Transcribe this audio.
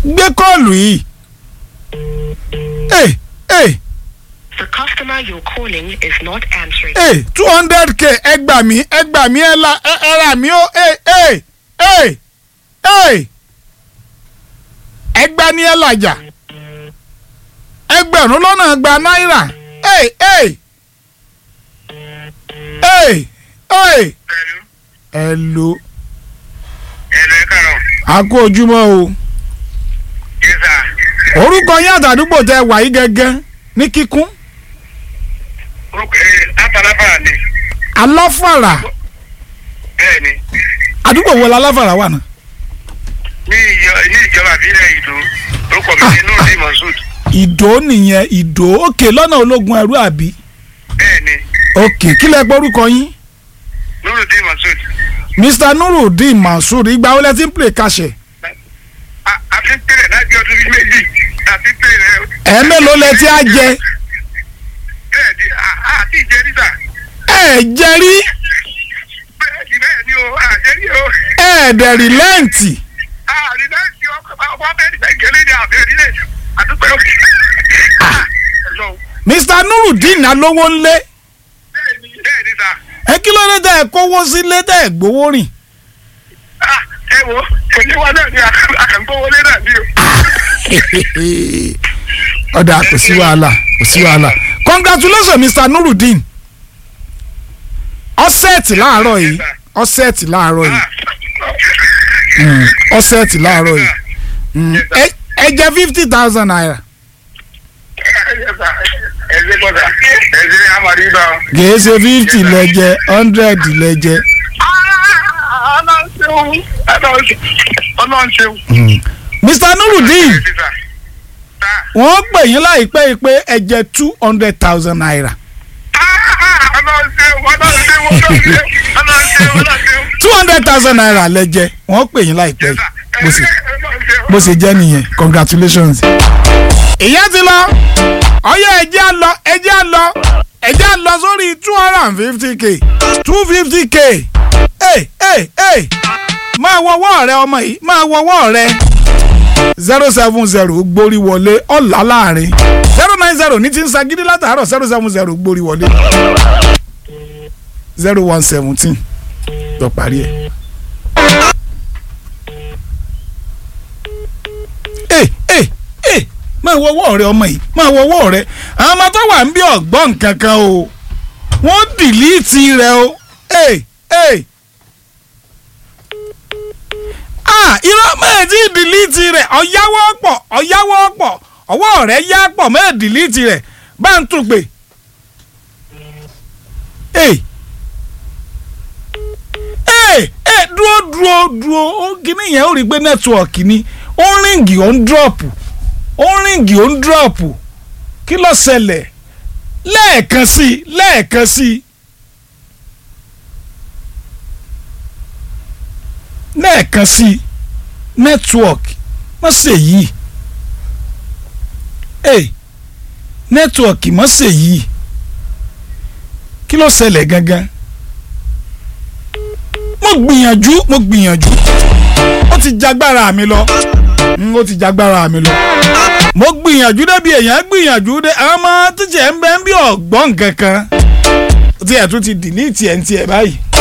gbé kọ́ọ̀lù yìí. ẹ ẹ The customer you're calling is not answering. ẹ two hundred k ẹ gbà mí ẹ gbà mí ẹ la ẹ ẹ rà mí ó ẹ ẹ ẹ ẹ ẹ gbà ní ẹ làjà ẹgbẹ̀rún lọ́nà gba náírà ẹ ẹ ẹ ẹ ẹ lo ẹ̀rọ ẹ̀ka rọ̀ àkó ojúmọ́ o yẹ́sà orúkọ yín àtàdúgbò tẹ wàyí gẹ́gẹ́ ní kíkún orúkọ ẹ̀ látàlábàrà ni aláfàrà bẹ́ẹ̀ ni àdúgbò wo la aláfàrà wà náà. ní ìjọ ní ìjọba àbílẹ̀ ìlú orúkọ mi ni nurdi moshood ìdó nìyẹn ìdó òkè lọ́nà ológun ẹrú àbí bẹ́ẹ̀ ni òkè kílẹ̀ gbórúkọ yín nurdi moshood mr nurudeen mansour ìgbà wo lẹ ti ń play kàṣẹ a ti ń tẹ̀lé láti ọdún bíi méjì a ti ń tẹ̀lé ẹ mélòó lẹ ti á jẹ bẹ́ẹ̀ ni a- a ti jẹ́ níta ẹ jẹ rí bẹ́ẹ̀ ni bẹ́ẹ̀ ni o a jẹ́ ní o ẹ dẹ̀ rìlẹ́ǹtì a rí náà ti ọkọ̀ ọkọ̀ bẹ́ẹ̀ ni bẹ́ẹ̀ gẹ́lẹ́ ni àbẹ̀ nílẹ̀ àdúgbò ẹ̀lọ́ mr nurudeen alówó ńlé bẹ́ẹ̀ ni bẹ́ẹ̀ ni sa ẹ kí ló dé tẹ ẹ kówó sílé tẹ ẹ gbowó rìn ah ẹ wo òní wa náà ni àkàǹkówọlé náà ni o. ọ̀dà kò sí wàhálà kò sí wàhálà congratulations mr nurudeen ọ̀sẹ̀ẹ̀tì láàárọ̀ yìí ọ̀sẹ̀ẹ̀tì láàárọ̀ yìí Mm, ọ̀sẹ̀ẹ̀tì láàárọ̀ yìí Mm, ẹ ẹ jẹ fifty thousand naira ẹsẹ bọ́dà ẹsẹ amadi bá ọ. kìí ṣe fifty lẹ́jẹ̀ hundred lẹ́jẹ̀. ọlọ́run ṣeun ọlọ́run ṣeun. mr nurudeen wọ́n pè yín láìpẹ́ yìí pé ẹ jẹ two hundred thousand naira ọlọ́run ṣeun ọlọ́run ṣeun ọlọ́run ṣeun ọlọ́run ṣeun ọlọ́run ṣeun. two hundred thousand naira lẹ́jẹ̀ wọ́n pè yín láìpẹ́ yìí bó ṣe bó ṣe jẹ́ nìyẹn congratulations. ìyá ti lọ ọyọ ẹjẹ á lọ ẹjẹ á lọ ẹjẹ á lọ sórí two hundred and fifty k two fifty k ẹ ẹ ẹ máa wọwọ́ rẹ ọmọ yìí máa wọwọ́ rẹ zero seven zero gbórí wọlé ọ̀là láàrin zero nine zero ní ti ń sagídí látàárọ̀ zero seven zero gbórí wọlé zero one seventeen lọ parí ẹ̀. ẹ ẹ ẹ máa wọwọ́ rẹ ọmọ yìí máa wọwọ́ rẹ àwọn ọmọ tó wà ń bí ọ̀gbọ́n kankan o wọ́n dìlíìtì rẹ o ẹ ẹ ah irọ́ mẹ́ẹ̀ tí dìlíìtì rẹ̀ ọ̀yáwó pọ̀ ọ̀yáwó pọ̀ ọwọ́ rẹ̀ yá pọ̀ mẹ́ẹ̀ dìlíìtì rẹ̀ bá ń tún pè ẹ ẹ ẹ dúró dúró dúró ó kíní yẹn ó rí i pé nẹ́tíwọ̀kì ni ó ń ríǹgì ó ń dúrọ̀pù ó ń ríǹgì ó ń dúrọ̀pù kí ló ṣẹlẹ̀ lẹ́ẹ̀kan sí i lẹ́ẹ̀kan sí i lẹ́ẹ̀kan sí i nẹ́tíwọ̀kì má ṣe yìí ẹ nẹ́tíwọ̀kì má ṣe yìí kí ló ṣẹlẹ̀ gangan mo gbìyànjú mo gbìyànjú ó ti jagbára mi lọ Mm, ó ti jagbára mi lọ mo gbìyànjú débi èèyàn gbìyànjú dé àwọn ọmọ tíjẹ ń bẹ ń bí ọgbọ́n kankan tí ẹ̀ tún ti dìlítì ẹ̀ ń tiẹ̀ báyìí